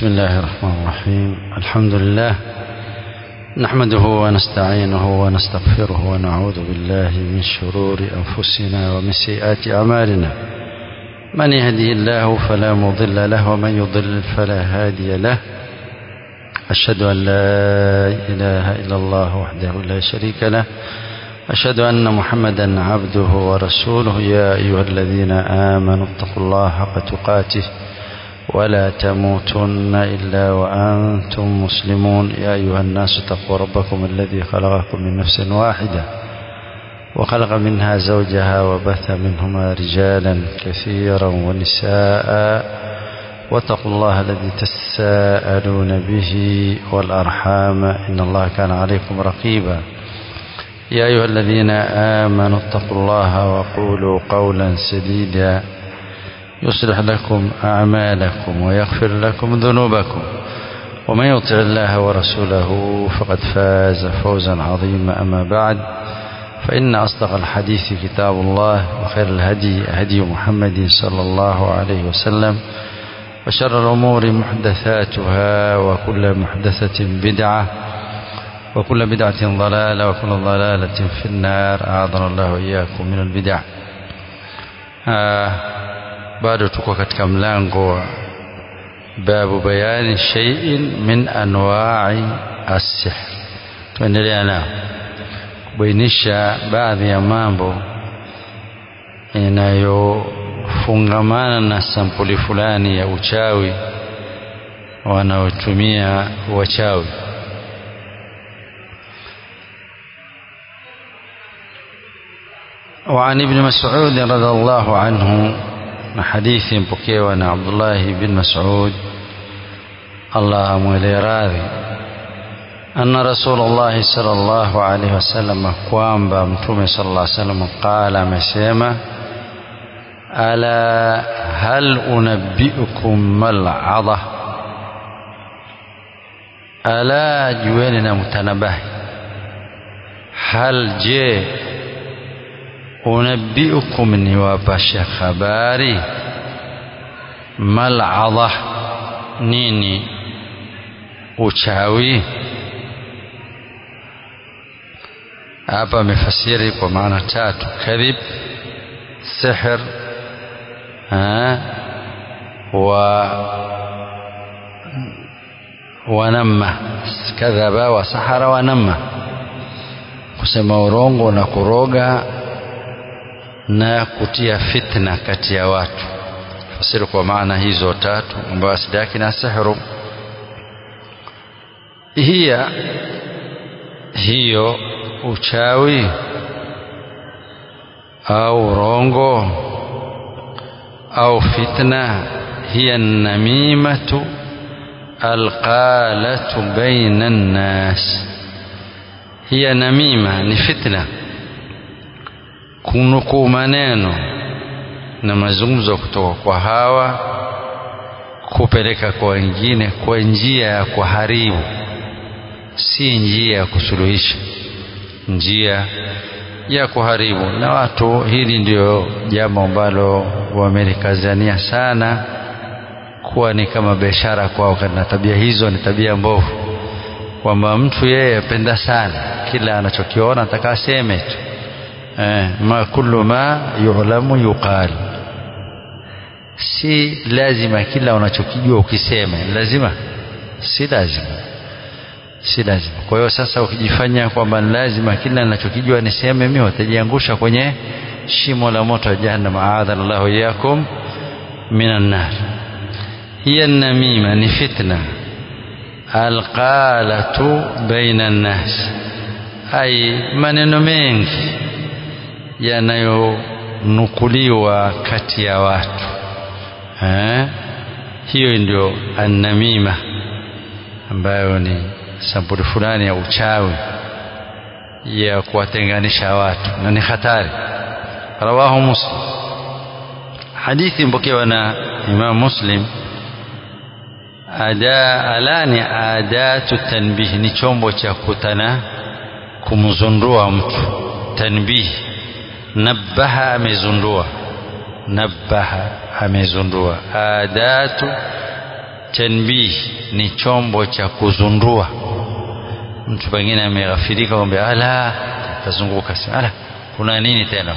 بسم الله الرحمن الرحيم الحمد لله نحمده ونستعينه ونستغفره ونعوذ بالله من شرور أنفسنا ومن سيئات أعمالنا من يهدي الله فلا مضل له ومن يضلل فلا هادي له أشهد أن لا إله إلا الله وحده لا شريك له أشهد أن محمدا عبده ورسوله يا أيها الذين آمنوا اتقوا الله حق تقاته ولا تموتن إلا وأنتم مسلمون يا أيها الناس اتقوا ربكم الذي خلقكم من نفس واحدة وخلق منها زوجها وبث منهما رجالا كثيرا ونساء واتقوا الله الذي تساءلون به والأرحام إن الله كان عليكم رقيبا يا أيها الذين آمنوا اتقوا الله وقولوا قولا سديدا يصلح لكم أعمالكم ويغفر لكم ذنوبكم ومن يطع الله ورسوله فقد فاز فوزا عظيما أما بعد فإن أصدق الحديث كتاب الله وخير الهدي هدي محمد صلى الله عليه وسلم وشر الأمور محدثاتها وكل محدثة بدعة وكل بدعة ضلالة وكل ضلالة في النار أعاذنا الله وإياكم من البدع آه bado tuko katika mlango wa babu bayani shay'in min anwa'i as-sihr tuendelea nao kubainisha baadhi ya mambo inayofungamana na sampuli fulani ya uchawi wanaotumia wachawi وعن ابن مسعود رضي الله عنه na hadithi mpokewa na Abdullah bin Mas'ud Allah amwele radhi anna Rasulullah sallallahu alaihi wasallam kwamba mtume sallallahu alaihi wasallam qala amesema ala hal unabbiukum mal adha ala jueni na mtanabahi hal je unabbiukum ni wapasha habari mal'adha nini uchawi hapa amefasiri kwa maana tatu kadhib sihr wa wanamma kadhaba wa sahara wanamma kusema urongo na kuroga na kutia fitna kati ya watu fasiri kwa maana hizo tatu ambayo asili yake na sihru hiya hiyo uchawi au rongo au fitna hiya namimatu alqalatu baina nnas hiya namima ni fitna kunukuu maneno na mazungumzo kutoka kwa hawa kupeleka kwa wengine kwa njia ya kuharibu si njia ya kusuluhisha njia ya kuharibu na watu hili ndio jambo ambalo wamelikazania sana kuwa ni kama biashara kwao na tabia hizo ni tabia mbovu kwamba mtu yeye apenda sana kila anachokiona ataka aseme tu eh, ma kullu ma yu'lamu yuqal si lazima kila unachokijua ukisema lazima si lazima si lazima kwa hiyo sasa ukijifanya kwamba lazima kila ninachokijua niseme mimi watajiangusha kwenye shimo la moto wa jahannam aadhana Allahu iyakum minan nar hiya namima ni fitna alqalatu baina nnas ai maneno mengi yanayonukuliwa kati ya watu eh? hiyo ndio annamima ambayo ni sampuli fulani ya uchawi ya kuwatenganisha watu na ni hatari rawahu muslim hadithi mpokewa na imam muslim ada alani adatu tanbih ni chombo cha kutana kumzundua mtu tanbih nabbaha amezundua nabbaha amezundua adatu tanbih ni chombo cha kuzundua mtu pengine ameghafirika kwamba ala kazunguka ala kuna nini tena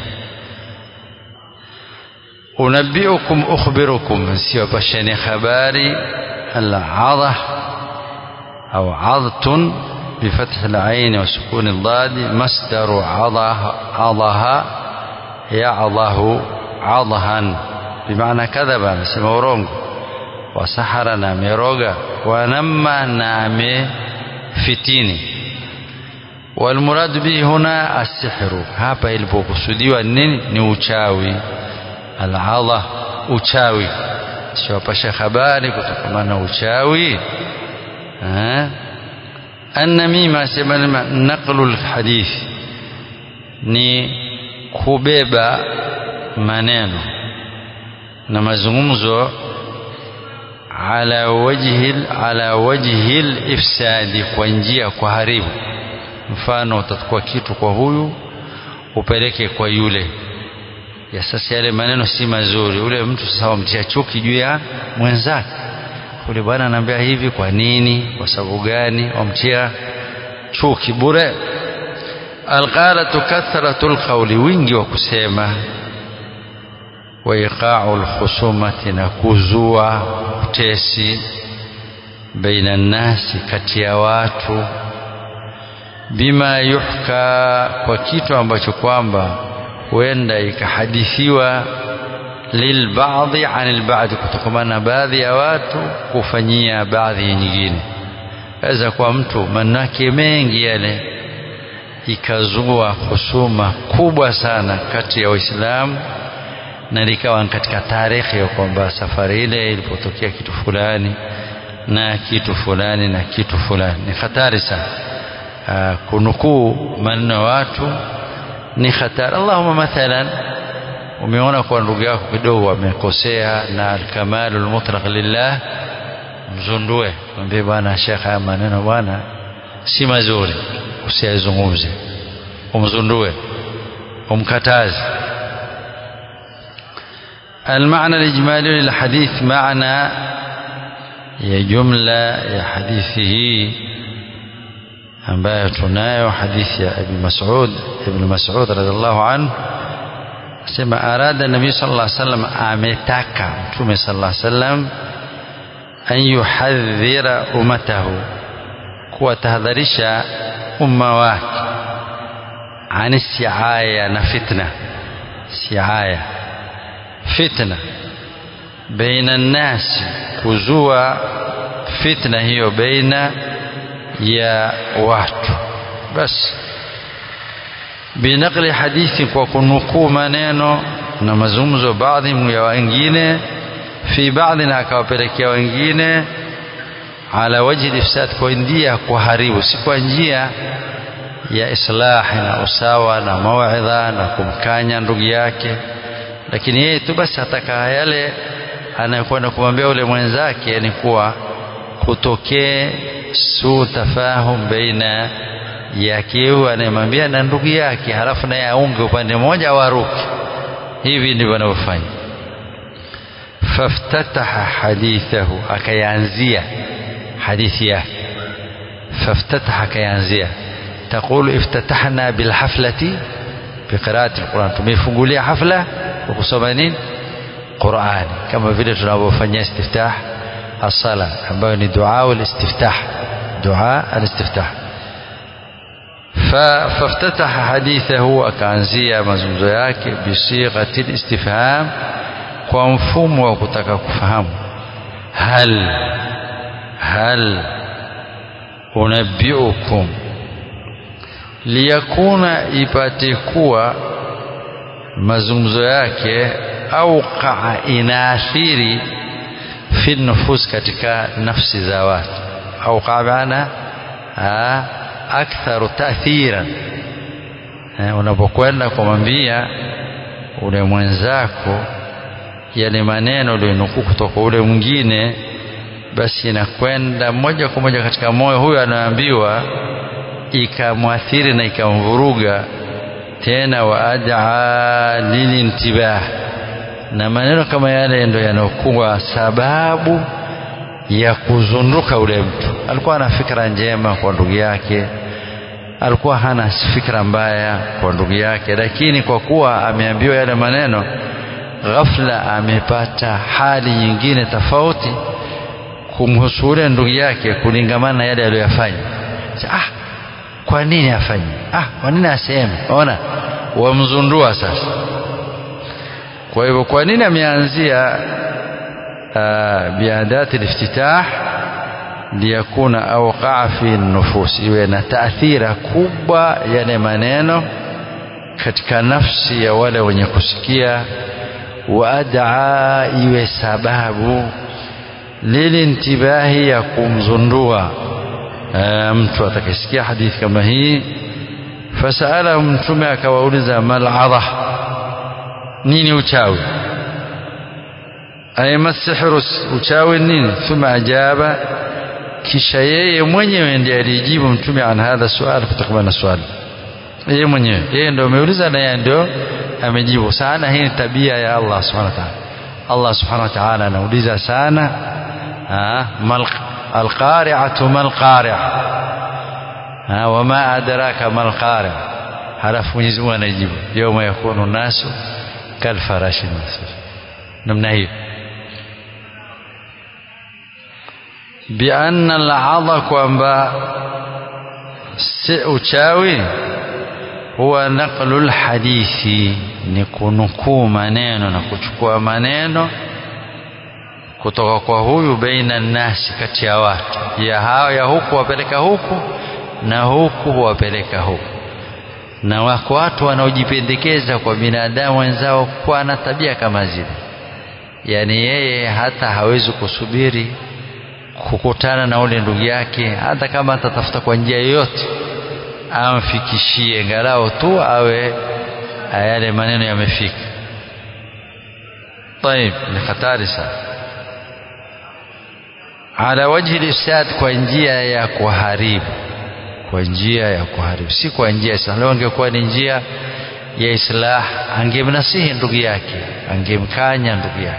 unabbiukum ukhbirukum siwapasheni habari al-adha au adhtun بفتح العين وسكون الضاد مصدر عضها عضها يعضه عضها بمعنى كذب نسمى ورونgo wasahara na ameroga wanamma na amefitini walmuradu bihi huna assihru hapa ilipokusudiwa nini ni uchawi aladha uchawi siwapasha habari kutokana na uchawi annamima sema naqlu lhadith ni kubeba maneno na mazungumzo ala wajhi ala wajhi ifsadi kwa njia kwa haribu mfano utachukua kitu kwa huyu upeleke kwa yule ya sasa yale maneno si mazuri ule mtu sasa wamtia chuki juu ya mwenzake ule bwana anaambia hivi kwa nini kwa sababu gani wamtia chuki bure alqalatu kathratu alqawli wingi wa kusema وإيقاع الخصومة نكوزوا تيسي بين الناس كتيوات بما يحكى kwa kitu ambacho kwamba huenda ikahadithiwa lilbaadhi anil baadhi kutokana na baadhi ya watu kufanyia baadhi nyingine aweza kuwa mtu manake mengi yale ikazua husuma kubwa sana kati ya waislamu na likawa katika tarehe ya kwamba safari ile ilipotokea kitu fulani na kitu fulani na kitu fulani ni hatari sana kunukuu maneno ya watu ni hatari allahuma mathalan umeona kwa ndugu yako kidogo amekosea na alkamalu lmutlaq lillah mzundue mwambie bwana shekh haya maneno bwana si mazuri usiyazungumze umzundue umkataze المعنى الإجمالي للحديث معنى يا جملة يا حديثه ambayo tunayo hadithi ya Abi Mas'ud Ibn Mas'ud radhiallahu anhu asema arada Nabii sallallahu alaihi wasallam ametaka Mtume sallallahu alaihi wasallam an yuhadhira ummatahu kuwatahadharisha umma wake ani siaya na fitna siaya fitna baina nnasi kuzua fitna hiyo baina ya watu basi binaqli hadithi kwa kunukuu maneno na mazungumzo baadhi ya wengine fi baadhi na akawapelekea wengine ala wajhi ifsad kwa njia kuharibu si kwa njia ya islahi na usawa na mauidha na kumkanya ndugu yake lakini yeye tu basi ataka yale anayokwenda kumwambia ule mwenzake ni kuwa kutokee su tafahum baina yake huyu anayemwambia na ndugu yake halafu naye aunge upande mmoja au aruke hivi ndivyo anavyofanya faftataha hadithahu akayanzia hadithi yake faftataha akayanzia taqulu iftatahna bilhaflati biqiraati alquran tumefungulia hafla kwa kusoma nini qurani kama vile tunavyofanyia istiftah الصلاة ambayo ni dua الاستفتاح دعاء الاستفتاح فافتتح حديثه akaanzia mazungumzo yake bisighati الاستفهام kwa mfumo wa kutaka kufahamu hal hal unabbiukum liyakuna ipate kuwa mazungumzo yake auqaa inaathiri fi nufus katika nafsi za watu au qabana aktharu taathiran unapokwenda kumwambia ule mwenzako yale maneno ulionukuu kutoka ule mwingine basi inakwenda moja kwa moja katika moyo huyo anaambiwa ikamwathiri na ikamvuruga tena waadaa lilintibah na maneno kama yale ndo yanaokuwa sababu ya kuzunduka ule mtu alikuwa ana fikra njema kwa ndugu yake alikuwa hana fikra mbaya kwa ndugu yake lakini kwa kuwa ameambiwa yale maneno ghafla amepata hali nyingine tofauti kumhusu ule ndugu yake kulingamana na yale aliyoyafanya ah kwa nini afanye ah kwa nini aseme ona wamzundua sasa kwa hivyo kwa nini ameanzia biadati liftitah liyakuna awqaa fi nufus iwe na taathira kubwa yale maneno katika nafsi ya wale wenye kusikia waadaa iwe sababu lilintibahi ya kumzundua mtu atakayesikia hadithi kama hii fasaala mtume akawauliza maladha nini uchawi ay masihru uchawi nini thumma ajaba kisha yeye mwenyewe ndiye alijibu mtume an hadha swali kutokana na swali yeye mwenyewe yeye ndio ameuliza na yeye ndio amejibu sana hii ni tabia ya Allah subhanahu wa ta'ala Allah subhanahu wa ta'ala anauliza sana mal alqari'atu mal qari'a wama adraka mal qari'a halafu Mwenyezi Mungu anajibu yawma yakunu nasu kalfarashi masfur namna hiyo bianna al-adha kwamba si uchawi huwa naqlu lhadithi ni kunukuu maneno na kuchukua maneno kutoka kwa huyu baina nnasi kati ya watu ya hao ya huku wapeleka huku na huku wapeleka huku na wako watu wanaojipendekeza kwa binadamu wenzao kuwa na tabia kama zile yaani yeye hata hawezi kusubiri kukutana na ule ndugu yake hata kama atatafuta kwa njia yoyote amfikishie ngalao tu awe yale maneno yamefika طيب ni hatari sana ala wajhi lifsad kwa njia ya kuharibu kwa njia ya kuharibu si kwa njia ya islah leo angekuwa ni njia ya islah angemnasihi ndugu yake angemkanya ndugu yake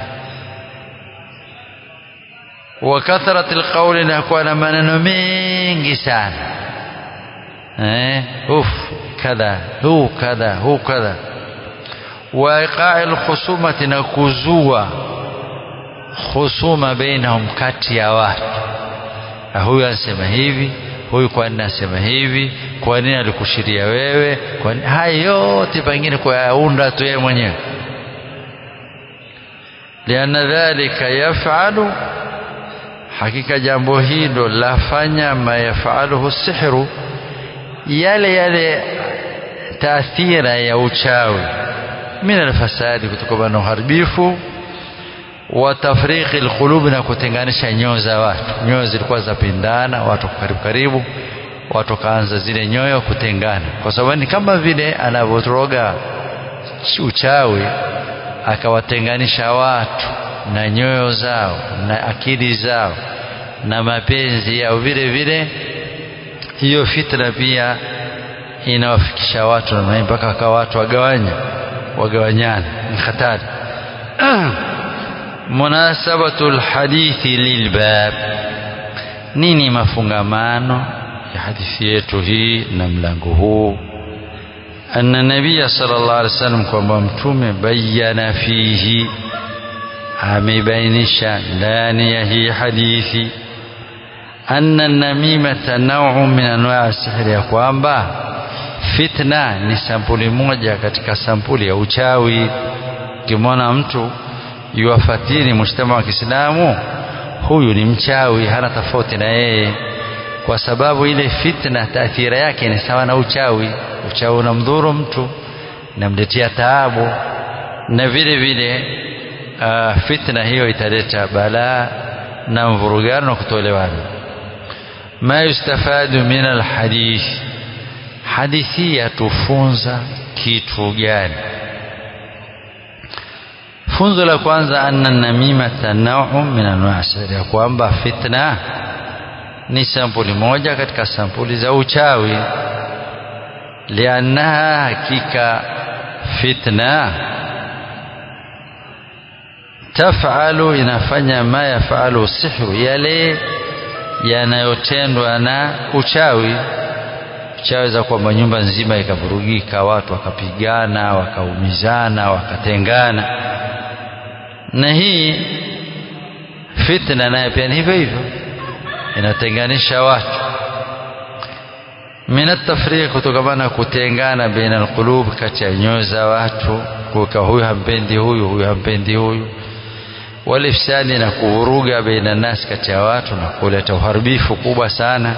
wa kathrat alqawli na kuwa na maneno mengi sana eh uf kadha hu kadha hu kadha wa iqa'i alkhusumati na kuzua khusuma bainahum kati ya watu huyu anasema hivi huyu kwa nini anasema hivi kwa nini alikushiria wewe kwa nini haya yote pengine kuyaunda tu yeye mwenyewe lianna dhalika yafalu hakika jambo hilo lafanya ma yafaluhu sihru yale yale taathira ya uchawi min alfasadi kutokana na uharibifu wa tafriqi alqulub na kutenganisha nyoyo za watu nyoyo zilikuwa zapindana watu karibu karibu watu kaanza zile nyoyo kutengana kwa sababu ni kama vile anavyoroga uchawi akawatenganisha watu na nyoyo zao na akili zao na mapenzi yao vile vile hiyo fitna pia inawafikisha watu na mpaka wakawa watu wagawanya wagawanyana ni hatari munasabatu lhadithi lilbab nini mafungamano ya hadithi yetu hii na mlango huu anna nabiya sallallahu alaihi wasallam kwamba mtume bayana fihi amebainisha ndani ya hii hadithi anna namimata nau'un min anwa'i sihri ya kwamba fitna ni sampuli moja katika sampuli ya uchawi ukimwona mtu yuwafatini mujtama wa Kiislamu huyu ni mchawi hana tofauti na yeye kwa sababu ile fitna taathira yake ni sawa na uchawi uchawi unamdhuru mtu namletea taabu na vile vile uh, fitna hiyo italeta balaa na mvurugano na kutoelewana ma yustafadu min alhadith hadithi yatufunza kitu gani funzo la kwanza anna namimata nau'un min anwa'i sihri ya kwamba fitna ni sampuli moja katika sampuli za uchawi liannaha hakika fitna tafalu inafanya ma yafalu sihru yale yanayotendwa na uchawi uchawi za kwamba nyumba nzima ikavurugika watu wakapigana wakaumizana wakatengana na hii fitna naye pia ni hivyo hivyo inatenganisha watu min atafriq kutokamana kutengana baina alqulub kati ya nyoyo za watu kuka huyu hampendi huyu huyu hampendi huyu walifsadi na kuvuruga baina nas kati ya watu na kuleta uharibifu kubwa sana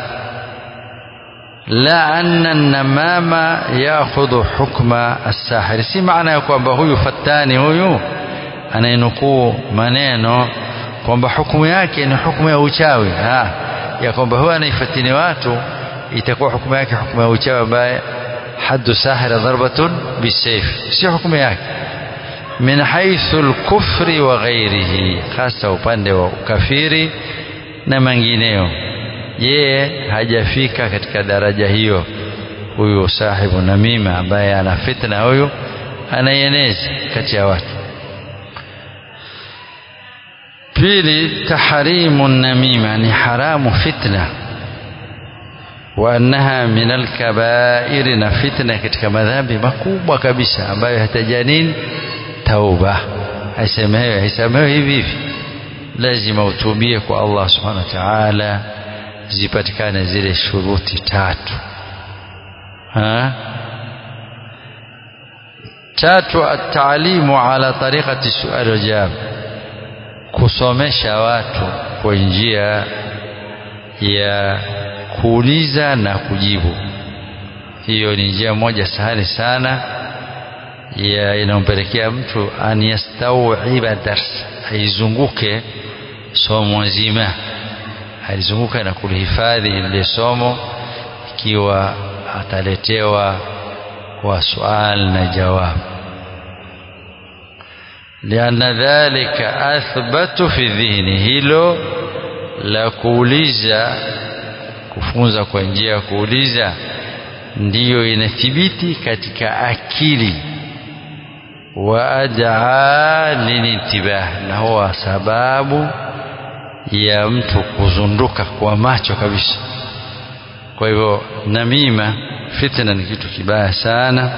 la anna namama yaakhudhu hukma as-sahir si maana ya kwamba huyu fatani huyu anayenukuu maneno kwamba hukumu yake ni hukumu ya uchawi ha, ya kwamba huyu anaifatini watu itakuwa hukumu yake hukumu ya uchawi ambaye haddu sahira dharbatun bisayf si hukumu yake min haithu al-kufri wa ghairihi hasa upande wa ukafiri na mengineyo yeye hajafika katika daraja hiyo huyu sahibu namima ambaye ana fitna huyu anaieneza kati ya watu pili tahrimu namima ni haramu fitna wa annaha min alkabairi na fitna katika madhambi makubwa kabisa ambayo hataja nini tauba haisemewi haisemewi hivi hivi lazima utubie kwa Allah subhanahu wa ta'ala zipatikane zile shuruti tatu ha? tatu ataalimu ala tariqati sual wajab kusomesha watu kwa njia ya kuuliza na kujibu hiyo ni njia moja sahali sana ya inampelekea mtu an yastawiba dars aizunguke somo zima alizunguka na kulihifadhi ile somo ikiwa ataletewa kwa sual na jawabu lianna dhalika athbatu fi dhihni hilo la kuuliza kufunza kwa njia ya kuuliza ndiyo inathibiti katika akili wa adaa lilintibah na huwa sababu ya mtu kuzunduka kwa macho kabisa kwa hivyo namima fitna ni kitu kibaya sana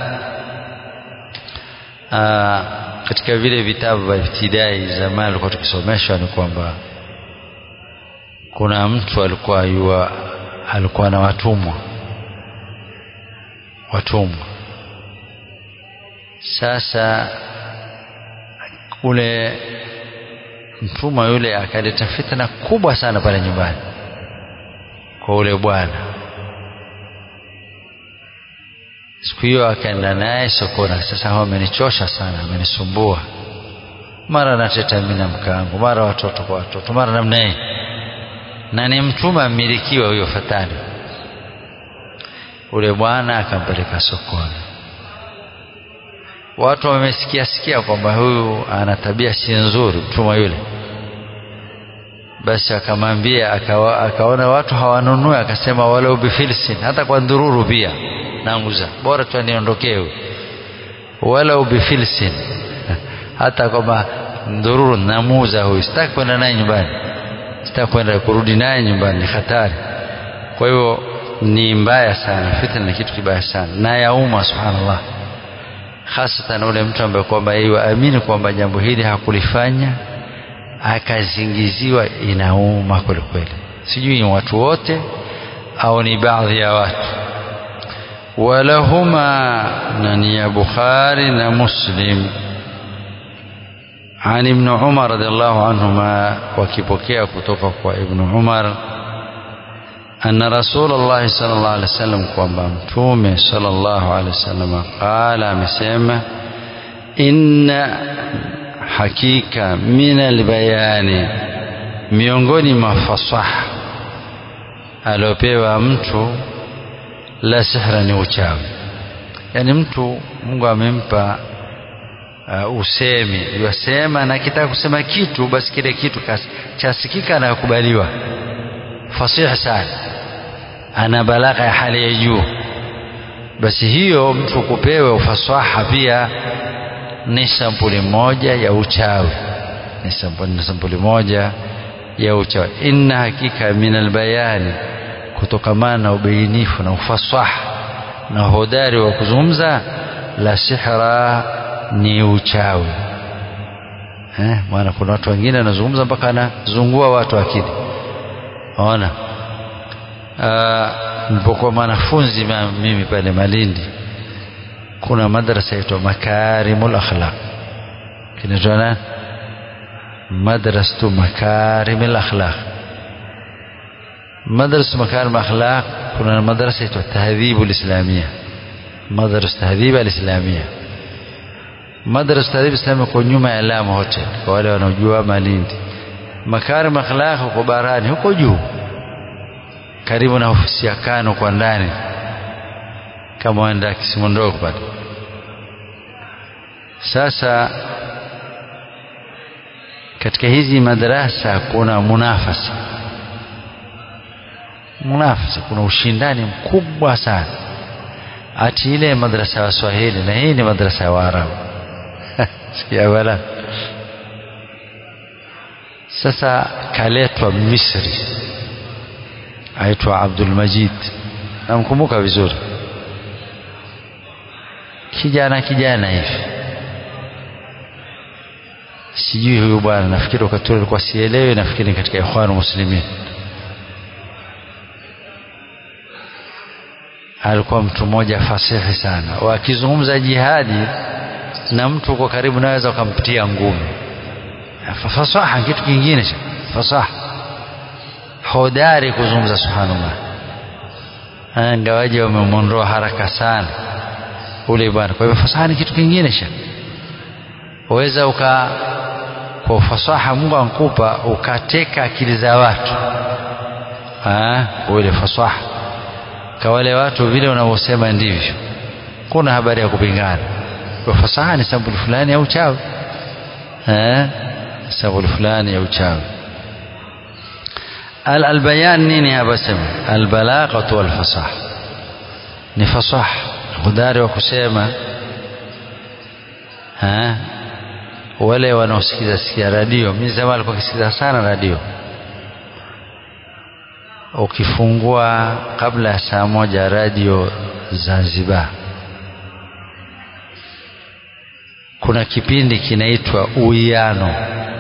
Aa, katika vile vitabu vya ibtidai zamani alikuwa tukisomeshwa ni kwamba kuna mtu alikuwa yua, alikuwa na watumwa watumwa sasa ule mtumwa yule akaleta fitna kubwa sana pale nyumbani kwa ule bwana siku hiyo akaenda naye sokoni sasa hao amenichosha sana amenisumbua mara nateta mimi na mkangu mara watoto kwa watoto mara namna hii na ni mtumwa mmilikiwa huyo fatani ule bwana akampeleka sokoni watu wamesikia sikia kwamba huyu ana tabia si nzuri mtumwa yule basi akamwambia akawa, akaona watu hawanunui akasema walau bifilsin hata kwa ndururu pia nanguza bora tu aniondokee huyu walau bifilsin hata kwamba ndururu namuuza huyu sitaki kwenda naye nyumbani sitaki kwenda kurudi naye nyumbani ni hatari kwa hivyo ni mbaya sana fitna ni kitu kibaya sana na yauma subhanallah hasatan ule mtu ambaye kwamba yeye waamini kwamba jambo hili hakulifanya akazingiziwa inauma kweli kweli sijui ni watu wote au ni baadhi ya watu walahuma nani ya bukhari na muslim عن ابن عمر رضي الله عنهما وكيبوكيا كتوكا ابن عمر أن رسول الله صلى الله عليه وسلم kwamba mtume صلى الله عليه وسلم قال amesema inna hakika min albayani miongoni mwa fasaha aliopewa mtu la sihra ni uchawi yani mtu Mungu amempa uh, usemi yasema na kitaka kusema kitu basi kile kitu chasikika na kukubaliwa fasihi sana ana balagha ya hali ya juu basi hiyo mtu kupewa ufasaha pia ni sampuli moja ya uchawi ni sampuli, ni sampuli moja ya uchawi inna hakika min albayani kutokamana na ubainifu na ufasaha na hodari wa kuzungumza la sihra ni uchawi eh, maana kuna watu wengine anazungumza mpaka anazungua watu akili ona nilipokuwa mwanafunzi mimi pale Malindi kuna madrasa yaitwa Makarimul Akhlaq kinaitwa nani madrasatu Makarimul Akhlaq madrasa Makarimul Akhlaq kuna madrasa yaitwa Tahdhibul Islamia madrasa Tahdhib al-Islamia madrasa Tahdhib Islamia kwa nyuma ya Lamu Hotel kwa wale wanaojua Malindi Makarimul Akhlaq huko barani huko juu karibu na ofisi ya Kano kwa ndani kama waenda Kisimondoko pale. Sasa katika hizi madarasa kuna munafasa, munafasa, kuna ushindani mkubwa sana, ati ile madrasa ya Waswahili na hii ni madrasa ya Waarabu sikia wala. Sasa kaletwa Misri aitwa Abdul Majid, namkumbuka vizuri, kijana kijana hivi, sijui huyu bwana, nafikiri wakati ule alikuwa sielewi, nafikiri katika Ikhwanu Muslimin. Alikuwa mtu mmoja fasihi sana, wakizungumza jihadi na mtu uko karibu, naweza ukampitia ngumi. Fasaha kitu kingine, fasaha hodari kuzungumza subhanallah ingawaje wamemwondoa haraka sana ule bwana kwa hivyo fasaha ni kitu kingine sha waweza uka kwa ufasaha Mungu ankupa ukateka akili za watu ule fasaha kwa wale watu vile wanavyosema ndivyo kuna habari ya kupingana kwa fasaha ni sampuli fulani ya uchawi sampuli fulani ya uchawi البيان nini hapa sema albalaghatu walfasaha ni fasaha hodari wa kusema ha wale wanaosikiza sikia radio mimi zamani alikuwa kisikiza sana radio ukifungua kabla ya saa moja radio Zanzibar kuna kipindi kinaitwa uwiano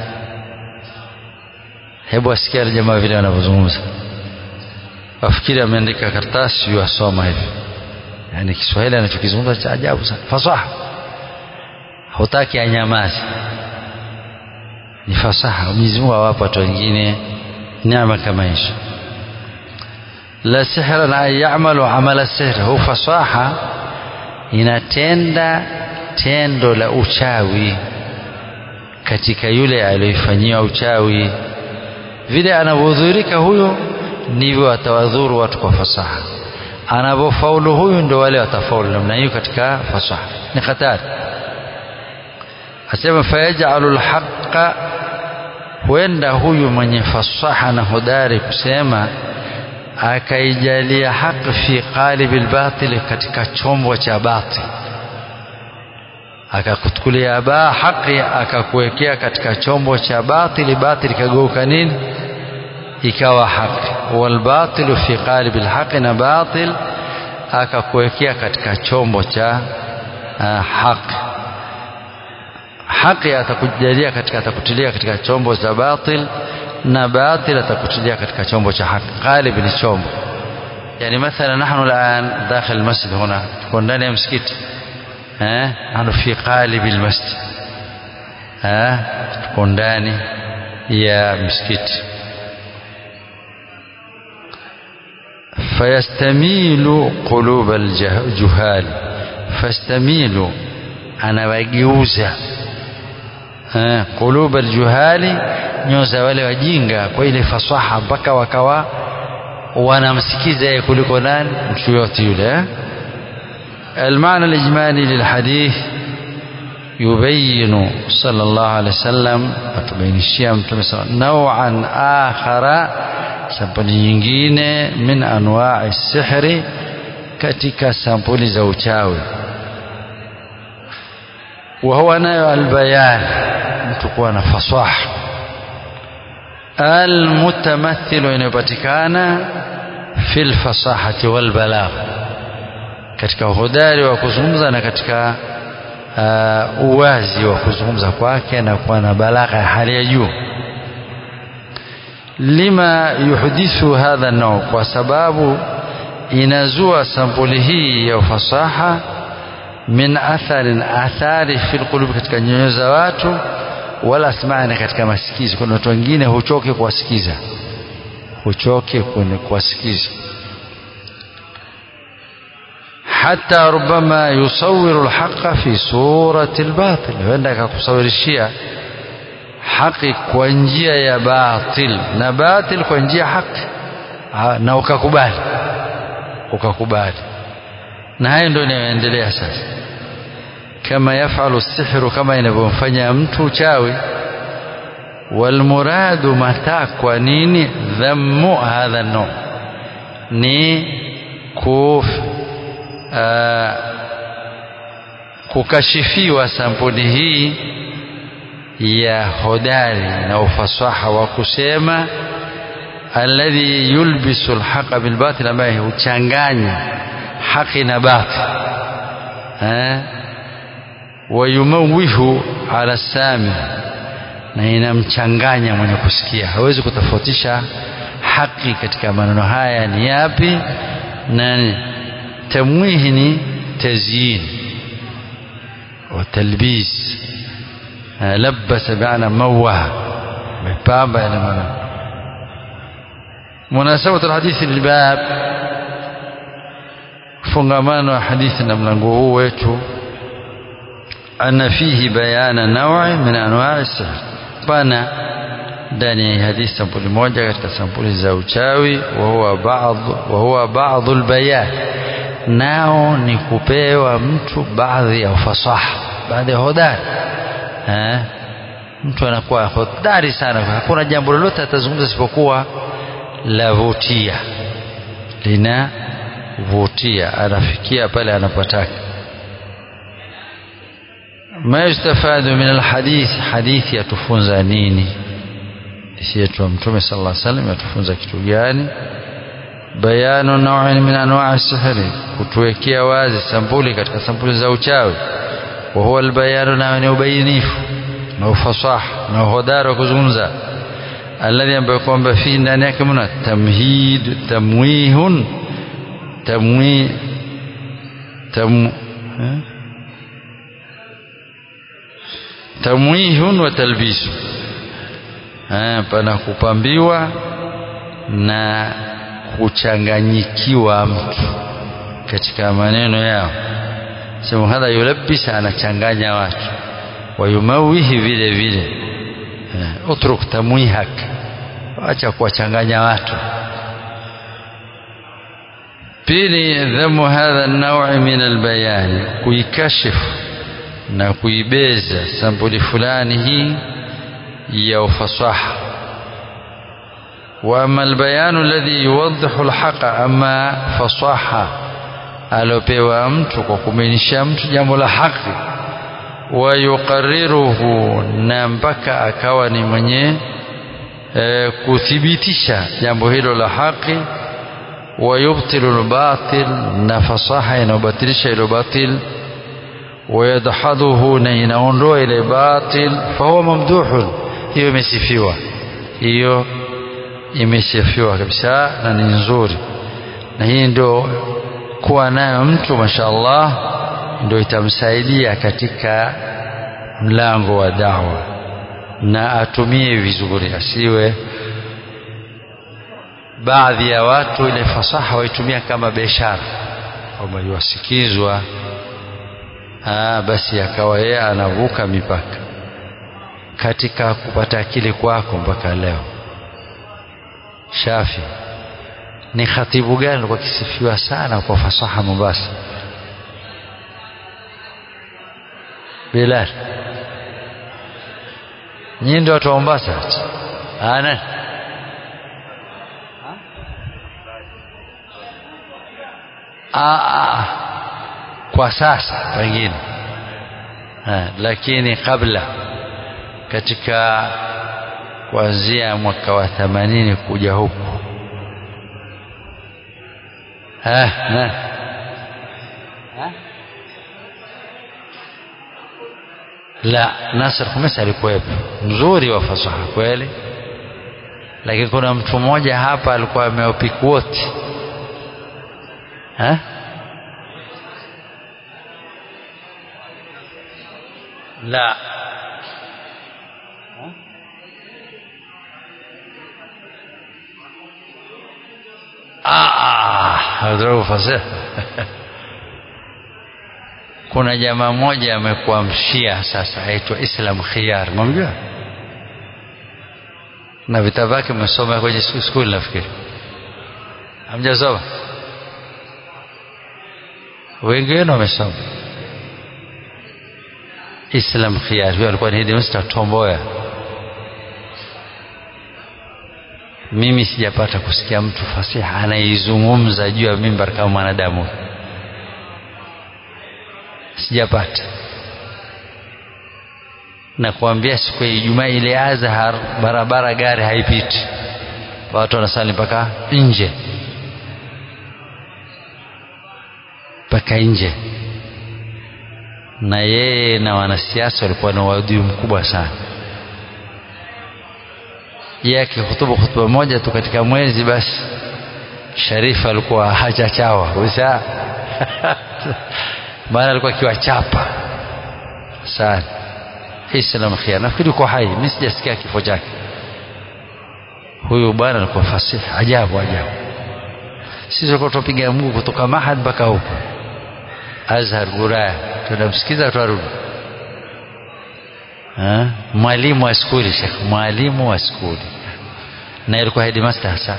hebu asikia jamaa vile wanavyozungumza wafikiri ameandika karatasi wasoma hivi yani Kiswahili anachokizungumza cha ajabu sana fasaha hutaki anyamazi ni fasaha Mwenyezi Mungu awapa watu wengine neema kama hizo la sihra la ya'malu amala sihr hu fasaha inatenda tendo la uchawi katika yule aliyofanyiwa uchawi vile anavyodhurika huyo ndivyo atawadhuru watu kwa fasaha anavyofaulu huyu ndio wale watafaulu namna hiyo katika fasaha ni hatari asema fayajalu lhaqa huenda huyu mwenye fasaha na hodari kusema akaijalia haki fi qalibi lbatili katika chombo cha batil akakutukulia baa haki akakuwekea katika chombo cha batili batili kageuka nini ikawa haki walbatilu fi qalibi lhaqi na batil akakuwekea katika chombo cha uh, haki haki atakujalia katika atakutilia katika chombo cha batil na batil atakutilia katika chombo cha haki qalib ni chombo yani mathala nahnu الان داخل المسجد هنا تكون ndani ya msikiti eh nahnu fi qalib almasjid eh tuko ndani ya msikiti fayastamilu qulub aljuhal fastamilu anawageuza qulub aljuhali nyoyo za wale wajinga kwa ile fasaha mpaka wakawa wanamsikiza yeye kuliko nani mtu yote yule المعنى الإجمالي للحديث يبين صلى الله عليه وسلم أتبين الشيام نوعا آخر sampuli nyingine min anwa'i sihri katika sampuli za uchawi wa huwa nayo albayan mtu kuwa na fasaha almutamathilu inayopatikana fi lfasahati walbalagh katika uhodari wa kuzungumza na katika uh, uwazi wa kuzungumza kwake na kuwa na balagha ya hali ya juu lima yuhdithu hadha nau kwa sababu inazua sampuli hii ya ufasaha min atharin athari fi lqulubi katika nyoyo za watu wala asmani katika masikizi kuna watu wengine huchoke kuwasikiza huchoke kuwasikiza hata rubama yusawiru lhaqa fi surati lbatil huenda akakusawirishia haki kwa njia ya batil na batil kwa njia haki na ukakubali ukakubali na hayo ndio inayoendelea sasa kama yafalu sihru kama inavyomfanya mtu uchawi walmuradu matakwa nini dhammu hadha no ni kuf uh, kukashifiwa sampuli hii ya hodari na ufasaha wa kusema alladhi yulbisu alhaqa bilbatil ambaye huchanganya haki na batil eh wayumawihu ala sami na inamchanganya mwenye kusikia hawezi kutofautisha haki katika maneno haya ni yapi na tamwihi ni tazyin wa talbis labasa biana mawaha mepamba yana maana munasabatu alhadithi lilbab fungamano wa hadithi na mlango huu wetu أن فيه بيان نوع من أنواع السحر بنا ndani ya hadithi sampuli moja katika sampuli za uchawi wahuwa baadhi wahuwa baadhi albayan nao ni kupewa mtu baadhi ya ufasaha baadhi ya hodari eh mtu anakuwa hodari sana hakuna jambo lolote atazungumza isipokuwa lavutia linavutia anafikia pale anapotaka ما يستفاد من الحديث حديث يتفunza nini hadithi yetu mtume sallallahu alaihi wasallam yatufunza kitu gani bayanu naw'in min anwa'i sihri kutuwekea wazi sampuli katika sampuli za uchawi wa huwa albayanu na ni ubainifu na ufasaha na uhodari wa kuzungumza alladhi ambayo kwamba fi ndani yake mna tamhid tamwihun tamwi tam eh? tamwihun wa talbisu eh, pana kupambiwa na kuchanganyikiwa mtu katika maneno yao sema hadha yulabbisa anachanganya watu wayumawihi vile vile eh, utruk tamwihak acha kuwachanganya watu pili dhamu hadha naui min albayani kuikashifu na kuibeza sampuli fulani hii ya ufasaha واما البيان الذي يوضح الحق اما فصاحه alopewa mtu kwa kumainisha mtu jambo la haki wayuqarriruhu na mpaka akawa ni mwenye e, kuthibitisha jambo hilo la haki wayubtilu lbatil na fasaha inayobatilisha ilo batil wayadhadhuhu na inaondoa ile batil fahuwa mamduhun hiyo imesifiwa hiyo imesifiwa kabisa na ni nzuri na hii ndio kuwa nayo mtu mashaallah ndio itamsaidia katika mlango wa dawa na atumie vizuri asiwe baadhi ya watu ile fasaha waitumia kama biashara kwamba yuwasikizwa basi akawa yeye anavuka mipaka katika kupata akili kwako mpaka leo Shafi ni khatibu gani alikuwa kisifiwa sana kwa fasaha Mombasa? Bilal. Nyinyi ndio watu wa Mombasa? Ana Aa, kwa sasa pengine lakini kabla katika kuanzia mwaka wa themanini kuja huku ha, na. Ha? la Nasr Khamis alikuwepo mzuri wa fasaha kweli lakini kuna mtu mmoja hapa alikuwa ameopiku wote la ah fasiha kuna jamaa mmoja amekuwa mshia sasa aitwa Islam Khiyar mwamjua na vitabu vyake mmesoma kwenye skuli nafikiri hamjasoma wengi wenu wamesoma Islam Khiyar huyo alikuwa ni headmaster Tomboya mimi sijapata kusikia mtu fasiha anaizungumza juu ya mimbar kama mwanadamu sijapata na kuambia siku ya Ijumaa ile Azhar barabara gari haipiti watu wanasali mpaka nje mpaka nje na yeye na wanasiasa walikuwa na uadui mkubwa sana yeye akihutubu hutuba moja tu katika mwezi basi Sharifa alikuwa hachachawa kabisa maana alikuwa akiwachapa sana Islam Khiyar nafikiri uko hai mimi sijasikia kifo chake huyu bwana alikuwa fasihi ajabu ajabu sisi tulikuwa tupiga mguu kutoka Mahad mpaka huko Azhar Guraya tunamsikiza twarudi mwalimu wa skuli Sheikh mwalimu wa skuli na alikuwa headmaster hasa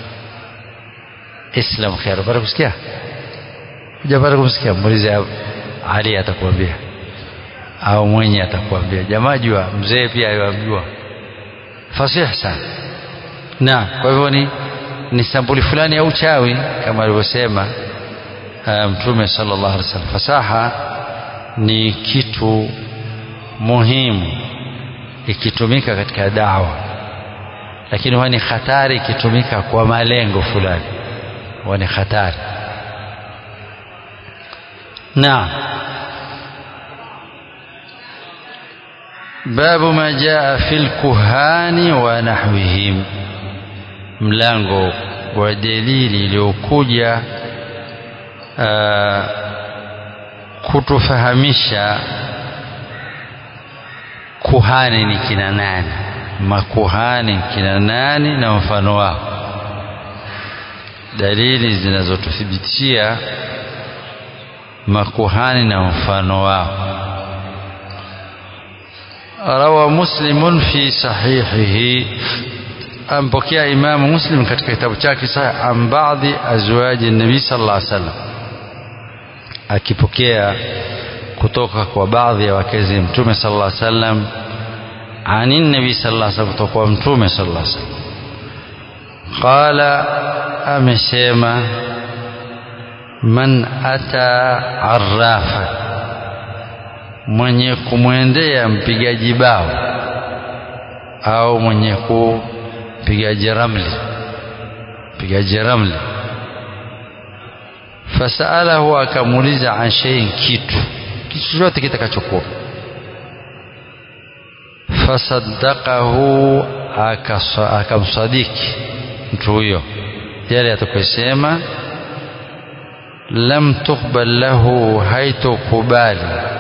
Islam Khiyar bado kusikia hujapata kumsikia muulize Ali atakwambia au mwenye atakwambia jamaa jua mzee pia yamjua fasihi sana na kwa hivyo ni ni sampuli fulani ya uchawi kama alivyosema mtume sallallahu alaihi wasallam fasaha ni kitu muhimu ikitumika katika dawa lakini huwa ni hatari ikitumika kwa malengo fulani huwa ni hatari naam باب ما جاء في الكهان ونحوهم mlango wa dalili iliyokuja kutufahamisha kuhani ni kina nani makuhani kina nani na mfano wao dalili zinazotuthibitishia makuhani na mfano wao روى مسلم في صحيحه أنبكي إمام مسلم katika kitabu chake sahih an baadhi azwaji nabii sallallahu alaihi wasallam akipokea kutoka kwa baadhi ya wakezi mtume sallallahu alaihi wasallam ani nabii sallallahu alaihi wasallam kutoka kwa mtume sallallahu alaihi wasallam qala amesema man ata arrafa mwenye kumwendea mpigaji bao au mwenye kupigaji ramli mpigaji ramli fasalahu akamuuliza an shay'in kitu kitu chochote kitakachokuwa fasaddaqahu akamsadiki mtu huyo yale atakayosema lam tuqbal lahu haitokubali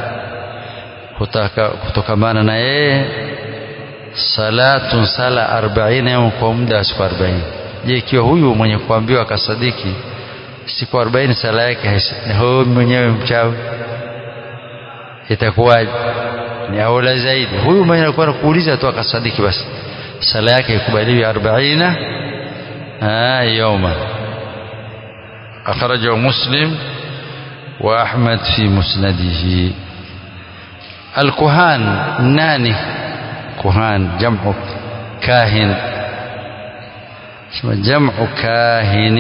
kutokamana na yeye salatun sala arbaini au kwa muda wa siku arobaini je ikiwa huyu mwenye kuambiwa akasadiki siku arobaini sala yake huyu mwenyewe mchawi itakuwaje ni aula zaidi huyu mwenye alikuwa anakuuliza tu akasadiki basi sala yake ikubaliwi arbaina yawma akhrajahu muslim wa ahmad fi musnadihi الكهان ناني كهان جمع كاهن جمع كاهن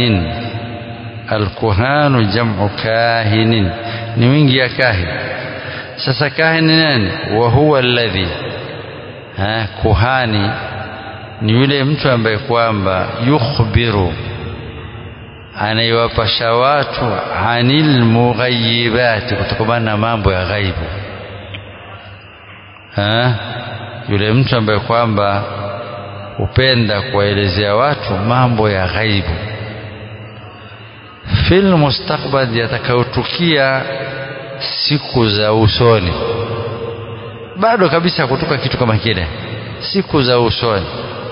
الكهان جمع كاهن نوينجي يا كاهن سسا كاهن ناني وهو الذي ha, kuhani ni yule mtu ambaye kwamba yukhbiru anaiwapasha watu anil mughayibati kutokamana na mambo ya ghaibu ha? yule mtu ambaye kwamba hupenda kuwaelezea watu mambo ya ghaibu fil mustakbal yatakayotukia siku za usoni bado kabisa kutoka kitu kama kile siku za usoni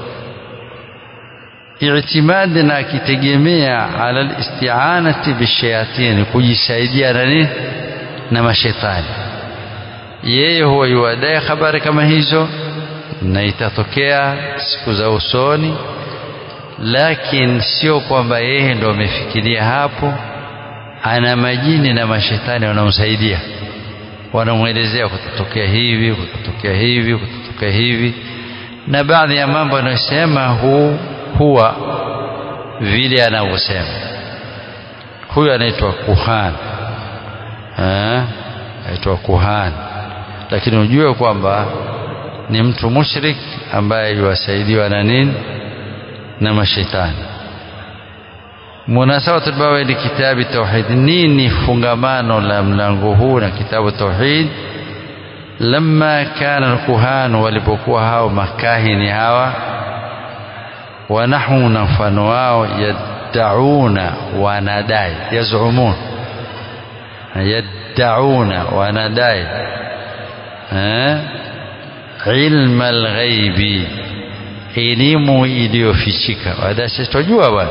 i'timadi na akitegemea ala listi'anati bishayatin kujisaidia na nini na mashetani yeye huwa yuadai habari kama hizo na itatokea siku za usoni lakini sio kwamba yeye ndo amefikiria hapo ana majini na mashetani wanamsaidia wanamwelezea kutatokea hivi kutatokea hivi kutatokea hivi na baadhi ya mambo anayosema hu huwa vile anavyosema huyu anaitwa kuhani anaitwa kuhani lakini ujue kwamba ni mtu mushrik ambaye yuwasaidiwa na nini na mashetani munasabatu bawa ni kitabu tauhid nini fungamano la mlango huu na kitabu tauhid lamma kana alkuhan walipokuwa hao makahini hawa wanahu na mfano wao yaddauna wanadai yazumun yaddauna wanadai eh ilma alghaibi elimu iliyofichika wadasi tujua bwana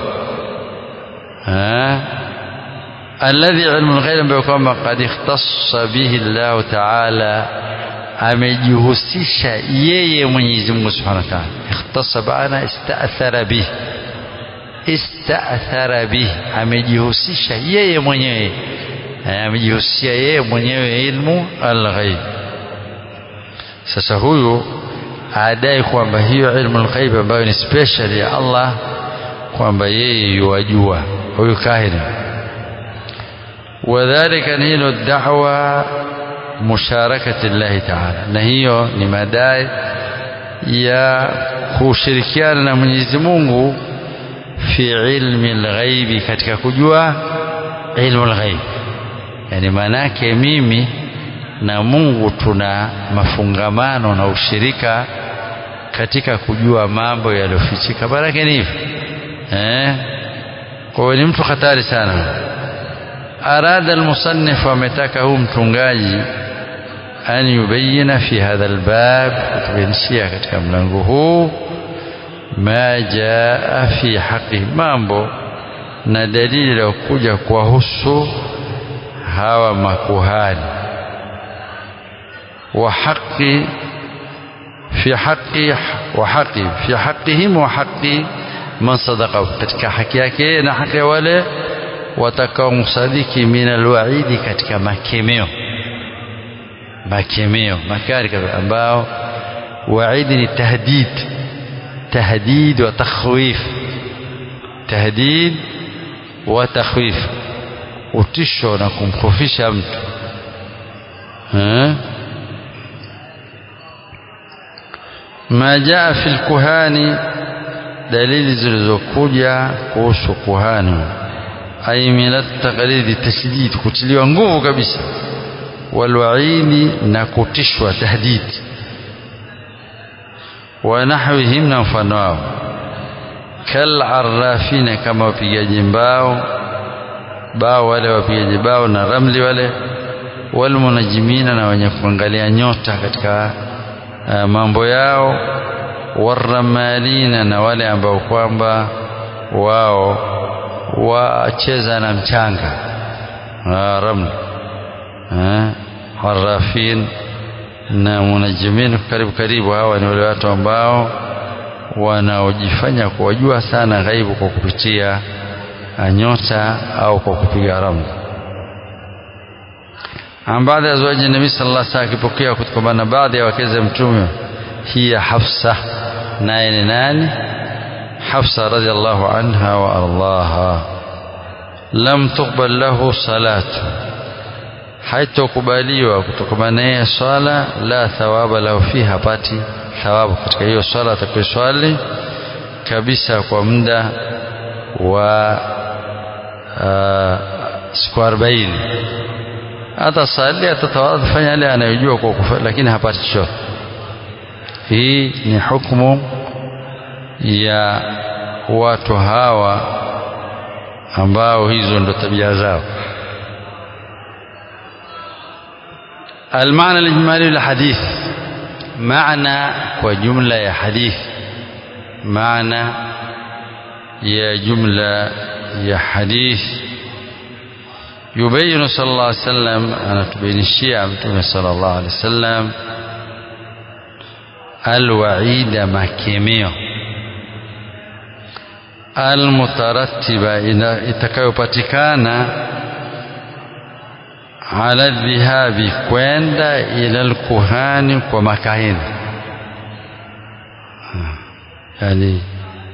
alladhi ilmu alghaib ambayo kwamba qad ikhtassa bihi Allah ta'ala amejihusisha yeye Mwenyezi Mungu Subhanahu wa Ta'ala ikhtassa bana ista'thara bihi ista'thara bihi amejihusisha yeye mwenyewe amejihusisha yeye mwenyewe ilmu alghaib sasa huyu adai kwamba hiyo ilmu alghaib ambayo ni special ya Allah kwamba yeye yuwajua huyu kahini wadhalika ni hilo da'wa musharakati llahi taala na hiyo ni madai ya kushirikiana na Mwenyezi Mungu fi ilmi alghaibi katika kujua ilmu alghaib yani manake mimi na Mungu tuna mafungamano na ushirika katika kujua mambo yaliyofichika baraka ni hivi eh kwa ni mtu hatari sana arada almusannif ametaka huu mtungaji an yubayina fi hadha albab kutubainishia katika mlango huu ma jaa fi haqi mambo na dalili ya kuja kuwahusu hawa makuhani wa haqi fi haqi wa haqi fi haqihim wa haqi man sadaqa katika haki yake na haki ya wale watakaomsadiki min alwaidi katika makemeo makemeo makari ambao waidi ni tahdid tahdid wa takhwif tahdid wa takhwif utisho na kumkhofisha mtu ma jaa fi lkuhani dalili zilizokuja kuhusu kuhani ay min at-taqlid tashdid kutiliwa nguvu kabisa walwaidi na kutishwa tahdid wa nahwihim na mfano wao kal arrafina kama wapigaji mbao bao wale wapigaji bao na ramli wale walmunajimina na wenye kuangalia nyota katika uh, mambo yao waramalina na wale ambao kwamba wao wacheza na mchanga ramli harafin na munajimin karibu karibu hawa ni wale watu ambao wanaojifanya kuwajua sana ghaibu kwa kupitia nyota au kwa kupiga ramli an baadhi ya azwaji nabii sallallahu alaihi wasallam akipokea kutokana na baadhi ya wakeze mtume hiya Hafsa naye ni nani Hafsa radhiallahu anha wa ardaha lam tuqbal lahu salatu haitokubaliwa kutokana naye swala la thawaba lahu fiha hapati thawabu katika hiyo swala atakayoswali kabisa kwa muda wa uh, siku arobaini atasali atatawadha fanya yale anayojua kwa kufa, lakini hapati chochote hii ni hukumu ya watu hawa ambao hizo ndo tabia zao المعنى الإجمالي للحديث معنى وجملة يا حديث معنى يا جملة يا حديث يبين صلى الله عليه وسلم أنا تبين الشيعة صلى الله عليه وسلم الوعيد makemeo almutaratiba itakayopatikana ala dhihabi kwenda ila alkuhani kwa makahini yani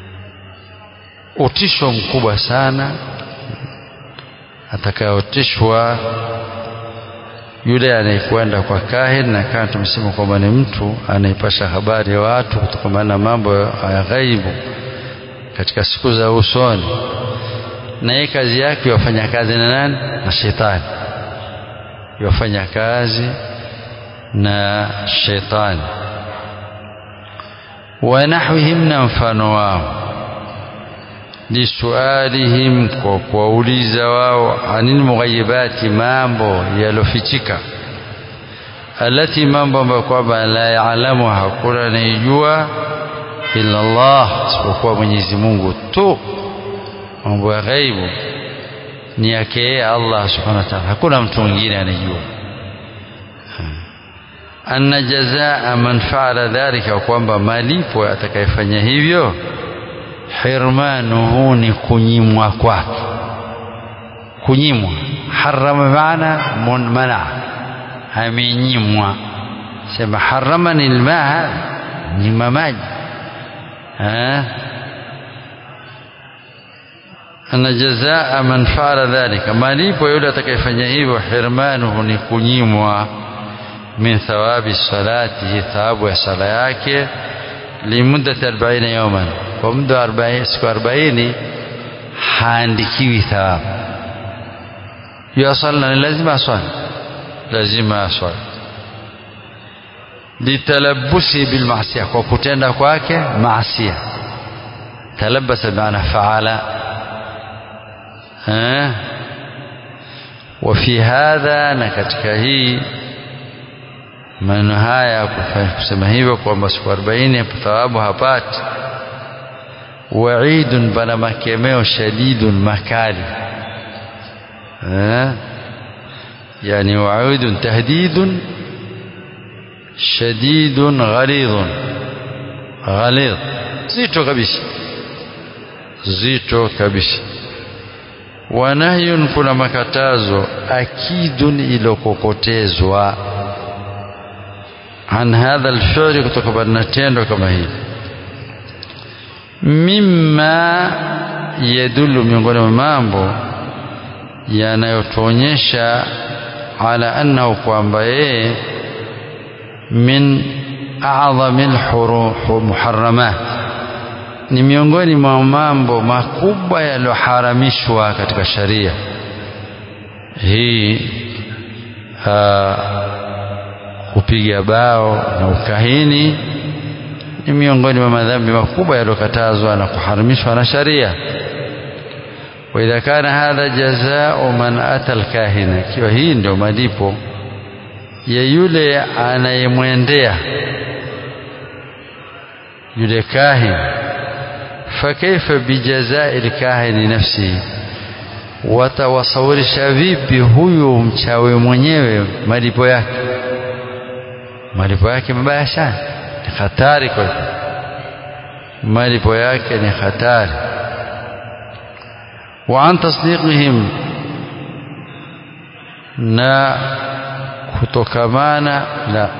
utisho mkubwa sana atakayotishwa yule anayekwenda kwa kahin na kama tumesema kwamba ni mtu anaipasha habari ya watu kutokana na mambo ya ghaibu katika siku za usoni na yeye kazi yake yafanya kazi na nani na shetani yafanya kazi na shetani wa nahwihim na mfano wao lisualihim kwa kuwauliza wao anil mughayibati mambo yalofichika alati mambo ambayo kwamba la yaalamu hakuna anayejua illa Allah isipokuwa Mwenyezi Mungu tu mambo ya ghaibu ni yake yeye Allah subhanahu wa ta'ala hakuna mtu mwingine anayejua anna jazaa man faala dhalika kwamba malipo atakayefanya hivyo hirmanuhu ni kunyimwa kwake kunyimwa harama maana mana amenyimwa sema haramani almaa nyima maji ana jazaa man faala dhalika malipo yule atakayefanya hivyo hirmanuhu ni kunyimwa min thawabi salatihi thawabu ya sala yake limuddati 40 yawman kwa muda wa siku 40 haandikiwi thawabu yuasalla ni lazima aswali lazima aswali litalabusi bilmasia kwa kutenda kwake maasia talabasa bimaana faala وفي هذا na katika hii maneno haya kusema hivyo kwamba siku 40 thawabu hapati waidun bana makemeo shadidun makali yani waidun tahdidun shadidun ghalidhun ghalidh zito kabisa zito kabisa wanahyun kuna makatazo akidun ilokokotezwa an hadha alfi'li kutoka na tendo kama hili mimma yadullu miongoni mwa mambo yanayotuonyesha ala annahu kwamba yeye min a'dhami almuharramat ni miongoni mwa mambo makubwa yaliyoharamishwa katika sharia hii kupiga bao na ukahini ni miongoni mwa madhambi makubwa yaliyokatazwa na kuharamishwa na sharia waidha kana hadha jazao man ata alkahina ikiwa hii ndio malipo ya yule anayemwendea yule kahin fakaifa bijazai lkahini nafsihi watawasawirisha vipi huyu mchawi mwenyewe malipo yake malipo yake mabaya sana ni hatari kwa malipo yake ni hatari wa an tasdiqihim na kutokamana la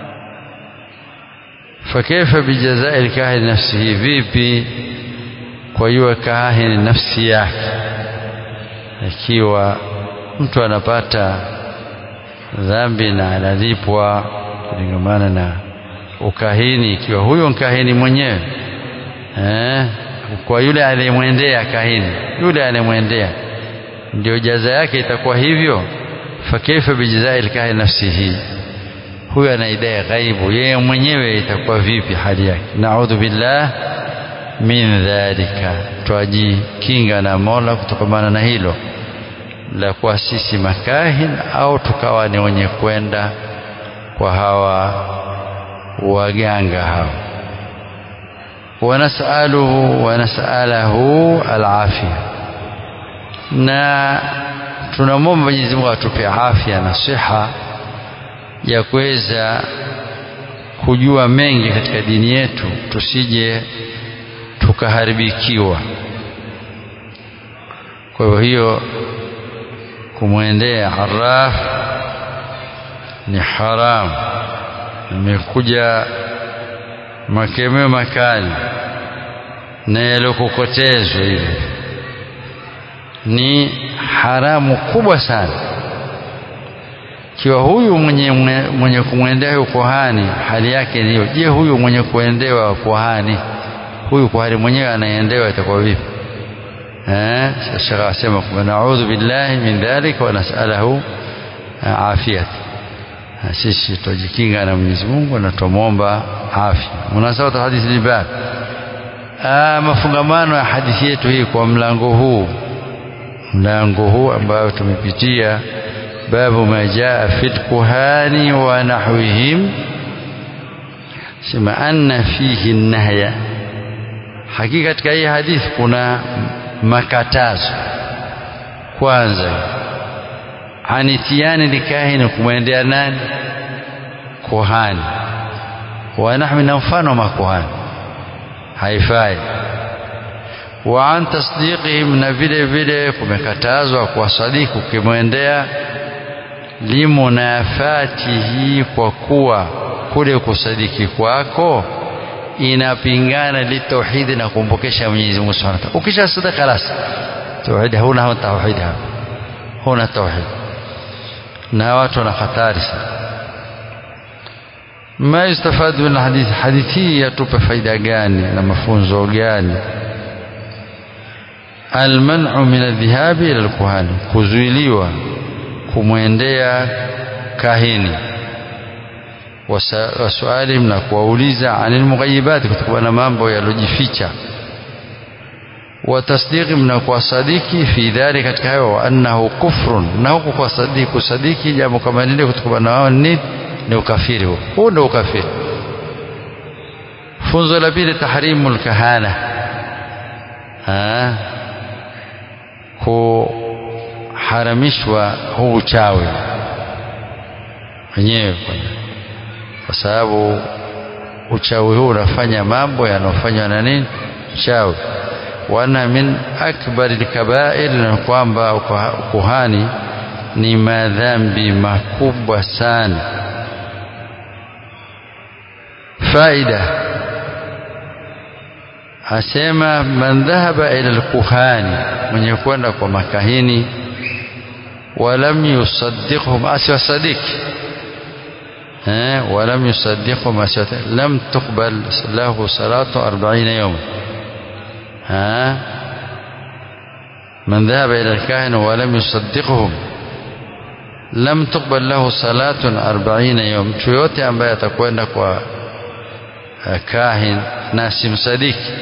fakaifa bijazai lkahini nafsihi vipi kwa hiyo kahini nafsi yake ikiwa mtu anapata dhambi na analipwa kulingamana na ukahini ikiwa huyo nkahini mwenyewe eh, kwa yule aliyemwendea kahini yule aliyemwendea ndio jaza yake itakuwa hivyo fakaifa bijazai lkahini nafsihi huyo anaidai ghaibu yeye mwenyewe itakuwa vipi hali yake naudhu billah min dhalika twajikinga na mola kutokamana na hilo la kuwa sisi makahin au tukawa ni wenye kwenda kwa hawa waganga hao wanasaluhu wanasalahu alafia na tunamwomba Mwenyezi Mungu atupe afya na siha ya kuweza kujua mengi katika dini yetu tusije tukaharibikiwa kwa hivyo hiyo kumwendea arraf ni haram imekuja makemeo makali na yaliyokokotezwa hivi ni haramu kubwa sana kiwa huyu mwenye, mwenye kumwendea huyu kuhani hali yake ni hiyo je huyu mwenye kuendewa kuhani huyu kuhani mwenyewe anaendewa itakuwa vipi eh shekha asema kwamba naudhu billahi min dhalika wa nasalahu afiyat sisi tujikinga na Mwenyezi Mungu na tumwomba afya munasabatu hadithi libab mafungamano ya hadithi yetu hii kwa mlango huu mlango huu ambao tumepitia babu ma jaa fi lkuhani wa nahwihim sema anna fihi nahya hakika katika hii hadithi kuna makatazo kwanza anitiani likahini kumwendea nani kuhani wanahwi na mfano wa makuhani haifai wa an tasdiqihim na vile vile kumekatazwa kuwasadiki ukimwendea limunafatihi kwa kuwa kule kusadiki kwako inapingana litauhidi na kumpokesha Mwenyezi Mungu Subhanahu wa Ta'ala. Ukisha sadaka خلاص tauhidi huna tauhidi hapa, huna tauhidi, na watu wana hatari sana. Ma yustafadu min hadithi, hadithi hii yatupa faida gani na mafunzo gani? Almanu min aldhihabi ila alkuhani, kuzuiliwa kumwendea kahini wasualihim na kuwauliza anil mughayibati, kutokana na mambo yalojificha, wa tasdiqihim na kuwasadiki fi dhalik, katika hayo, wa annahu kufrun, na huku kuwasadiki kusadiki jambo kama lile kutokana na wao ni ni ukafiri. Huu huu ndio ukafiri. Funzo la pili, tahrimu lkahana, kuharamishwa huu uchawi wenyewe kwa sababu uchawi huu unafanya mambo yanayofanywa na nini uchawi wana min akbari lkabair na kwamba ukuhani ni madhambi makubwa sana faida asema man dhahaba ila lkuhani mwenye kwenda kwa makahini walam yusaddiqhum asiwasadiki ولم يصدقه ما سوى لم تقبل له صلاة أربعين يوما ها من ذهب إلى الكاهن ولم يصدقهم لم تقبل له صلاة أربعين يوم yoyote ambaye atakwenda kwa kahin na simsadiki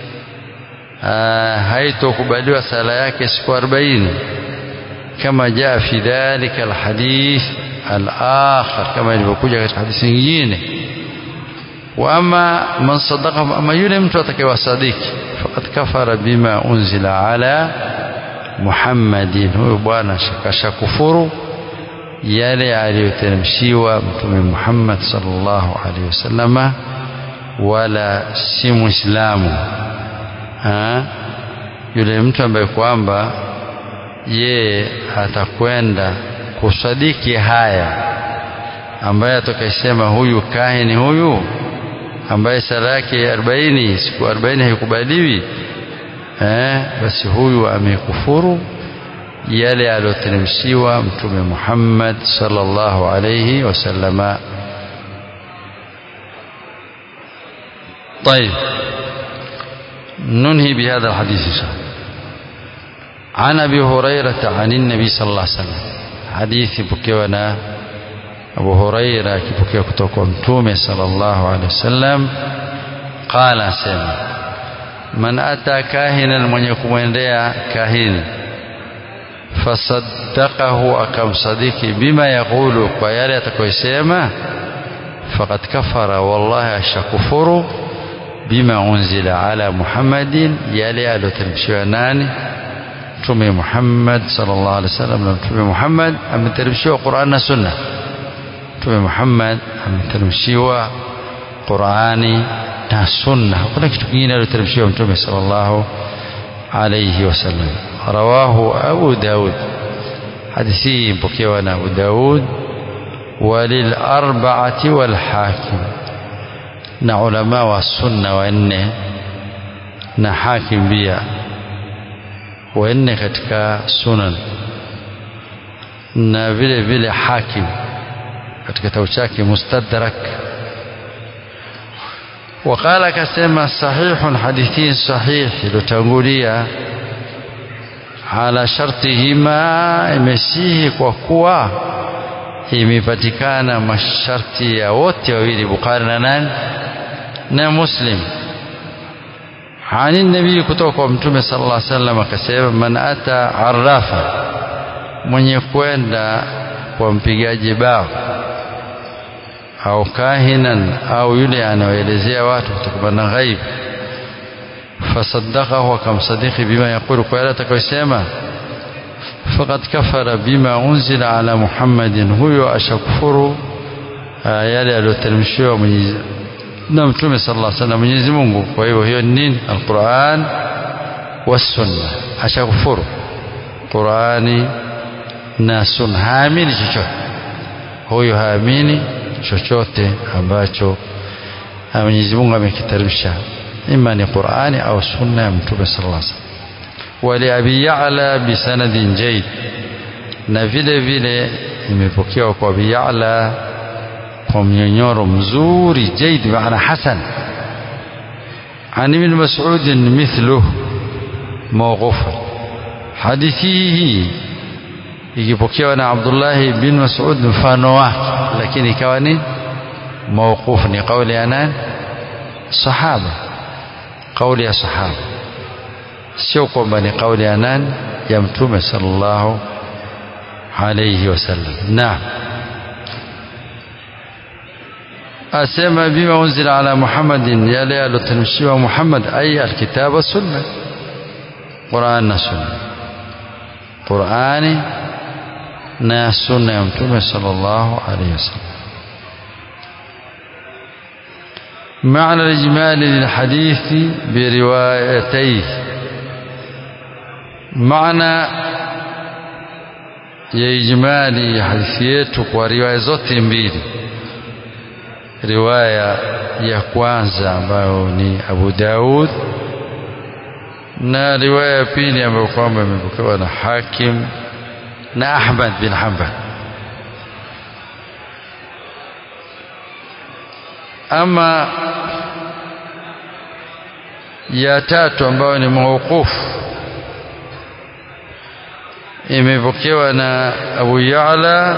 haitokubaliwa sala yake siku arobaini kama jaa fi dhalika alhadith al-akhar kama ilivyokuja katika hadithi nyingine wa ama man sadaqa ama yule mtu atakayewasadiki faqad kafara bima unzila ala Muhammadin huyo bwana shakasha kufuru yale aliyoteremshiwa mtume Muhammad sallallahu alaihi wasallama wala si muislamu yule mtu ambaye kwamba yeye atakwenda kusadiki haya ambaye atakayesema huyu kahini huyu ambaye sala yake arobaini siku arobaini haikubaliwi eh, basi huyu amekufuru yale aliyoteremshiwa mtume Muhammad sallallahu alayhi wasallama طيب ننهي بهذا الحديث إن شاء الله عن أبي هريرة عن النبي صلى الله عليه وسلم حديث بكيونا أبو هريرة كبكيو كتوكو متومي صلى الله عليه وسلم قال سيما من أتى كاهنا من يكون كاهن fasaddaqahu akamsadiki bima yaqulu kwa yale atakayosema faqad kafara wallahi ashakufuru bima unzila ala muhammadin yale aliyoteremshiwa nani mtume Muhammad sallallahu alaihi wasallam na mtume Muhammad ameteremshiwa Qur'an na Sunna mtume Muhammad ameteremshiwa Qur'ani na Sunna hakuna kitu kingine aliyoteremshiwa mtume sallallahu alaihi wasallam رواه أبو داود حديثي بكيوانا أبو داود وللأربعة والحاكم نعلماء والسنة وإنه نحاكم بيا وإنه katika sunan na vile vile hakim katika kitabu chake mustadrak وقال كسما صحيح حديثين صحيح iliyotangulia ala shartihima imesihi kwa kuwa imepatikana masharti ya wote wawili Bukhari na nani na Muslim ani nabii kutoka kwa mtume sallallahu alaihi wasallam akasema man ata arrafa mwenye kwenda kwa mpigaji bao au kahinan au yule anaoelezea watu kutokana na ghaibu فصدقه كم صديق بما يقول قال تكويسما فقد كفر بما أنزل على محمد هو أشكفر yale aliyoteremshiwa na mtume sallallahu alaihi wasallam Mwenyezi Mungu kwa hiyo hiyo nini alquran wasunna ashakufuru Qurani na sunna haamini chochote huyo haamini chochote ambacho Mwenyezi Mungu amekiteremsha إما لقرآن أو سنة من توبة صلى الله عليه وسلم ولأبي يعلى بسند جيد na vile vile imepokewa kwa Abi Ya'la kwa mnyonyoro mzuri jaid maana hasan عن ابن مسعود مثله موقوفا hadithi hii ikipokewa na Abdullah bin Mas'ud mfano wake lakini ikawa ni mawquf ni kauli ya nani sahaba kauli ya sahaba sio kwamba ni kauli ya nani ya mtume sallallahu alayhi wasallam naam asema bima unzila ala muhammadin yale aloteremshiwa muhammad ay alkitaba sunna quran na sunna qurani na sunna ya mtume sallallahu alayhi wasallam معنى الإجمالي للحديث بروايتيه معنى ya ijmali ya hadithi yetu kwa riwaya zote mbili riwaya ya kwanza ambayo ni Abu Daud na riwaya ya pili ambayo kwamba imepokewa na Hakim na Ahmad bin Hanbal ama ya tatu ambayo ni mawqufu imepokewa na Abu Ya'la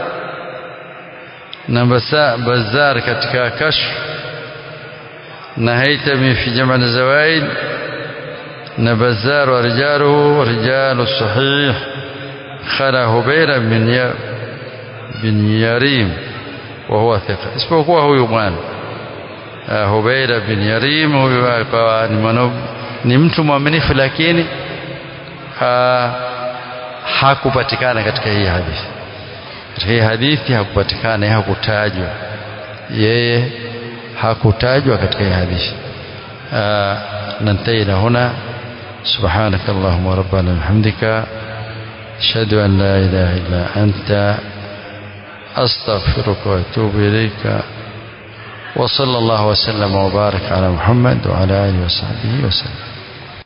na Bazzar katika Kashf na Haytami fi Jam' al-Zawaid na Bazzar wa rijaluhu wa rijalu sahih khala Hubayra bin ya bin Yarim wa huwa thiqa isipokuwa huyu bwana Hubayra bin Yarim huyu akawa ni mtu mwaminifu lakini hakupatikana katika hii hadithi katika hii hadithi hakupatikana hakutajwa yeye hakutajwa katika hii hadithi ننتهي هنا سبحانك اللهم ربنا وبحمدك أشهد أن لا إله إلا أنت أستغفرك وأتوب إليك وصلى الله وسلم وبارك على محمد وعلى آله وصحبه وسلم